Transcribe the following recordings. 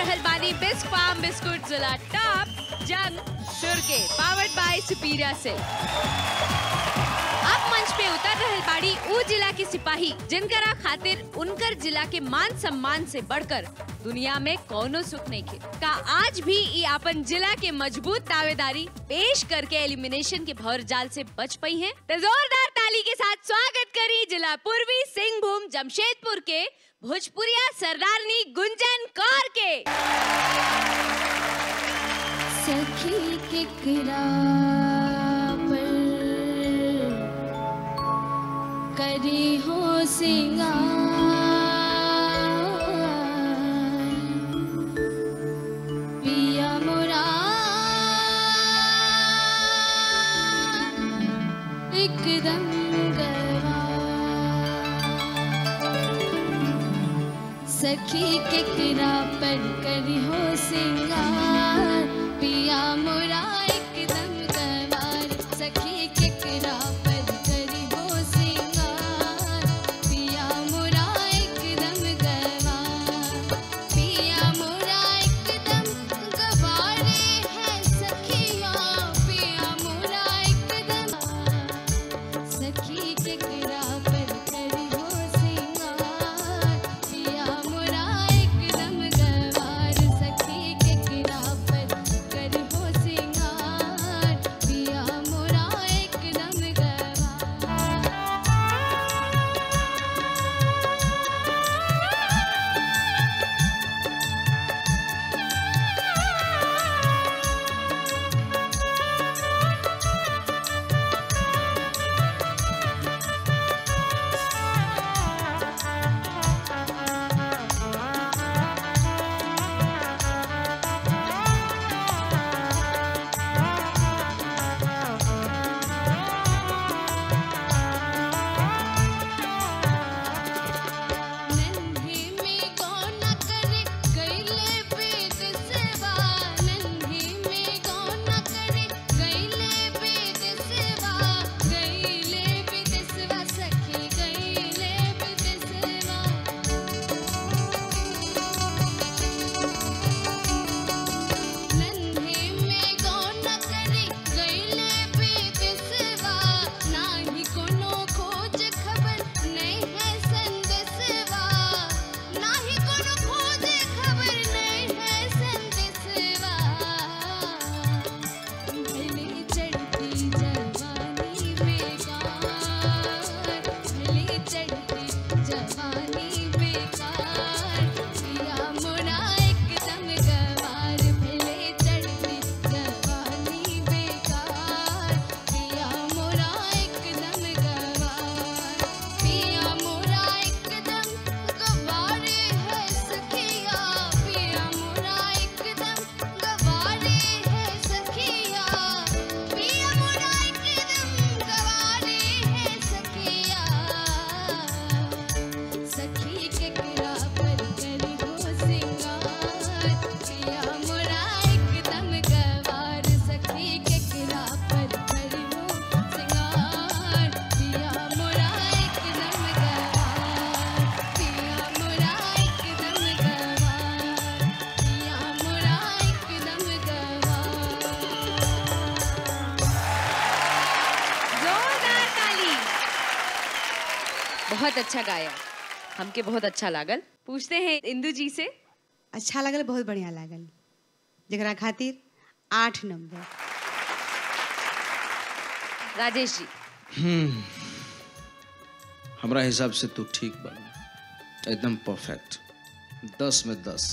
रहल बानी बिस्क फार्म बिस्कुट जिला टॉप जंग सुर के पावर्ड बाय सुपीरिया से अब मंच पे उतर रहल बाड़ी ऊ जिला के सिपाही जिनकरा खातिर उनकर जिला के मान सम्मान से बढ़कर दुनिया में कौनो सुख नहीं खे का आज भी ई अपन जिला के मजबूत दावेदारी पेश करके एलिमिनेशन के भौर जाल से बच पई हैं तो जोरदार ताली के साथ स्वागत करी जिला पूर्वी सिंहभूम जमशेदपुर के भोजपुरिया सरदारनी गुंजन कौर के सखी केकरा पर करी हो सिंगार पिया मोरा एकदम गवा सखी केकरा पर करी हो सिंगार पिया मोरा एकदम गवार सखी केकरा पर करी हो सिंगार पिया मोरा एकदम गवार पिया मोरा एकदम गवारे है सखिया पिया मोरा एकदम सखी केकरा पर करी हो सिंगार पिया मोरा एकदम गवार सखी केकरा पर करी हो सिंगार पिया मोरा एकदम गवार नन्हे में गौना करे गईले वेद सेवा नन्हे में गौना करे गईले वेद सेवा गईले वेद सेवा सखी गईले वेद सेवा नन्हे में गौना करे गईले वेद सेवा नाही कोनो खोज खबर नहीं है संदेशवा नाही कोनो खोज खबर नहीं है संदेशवा भले चढ़ती जवानी बेकार भले चढ़ती जवानी बेकार पिया मोरा एकदम गवार भले चढ़ती जवानी बेकार पिया मोरा एकदम गवार पिया मोरा एकदम गवारे है सखिया पिया मोरा एकदम गवारे है सखिया पिया मोरा एकदम गवारे है सखिया सखी केकरा पर करी हो सिंगार पिया मोरा एकदम गवार सखी केकरा पर करी हो सिंगार पिया मोरा एकदम गवार पिया मोरा एकदम गवार पिया मोरा एकदम गवार जोरदार ताली बहुत अच्छा गाया हमके बहुत अच्छा लागल पूछते हैं इंदु जी से अच्छा लागल बहुत बढ़िया लागल जरा खातिर आठ नंबर राजेश जी हमरा हिसाब से तू ठीक बन एकदम परफेक्ट दस में दस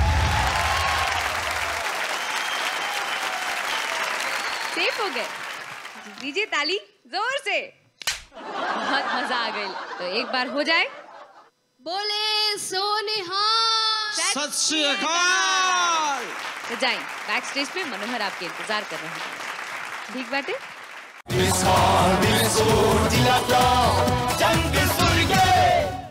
सेफ हो गए दीजिए ताली जोर से बहुत मजा आ गई तो एक बार हो जाए बोले सोनिहार सत श्री अकाल तो जाए बैक स्टेज पे मनोहर आपके इंतजार कर रहे हैं ठीक बाटे Miss Hall, Miss Hall, Dilata, Jungle Surge.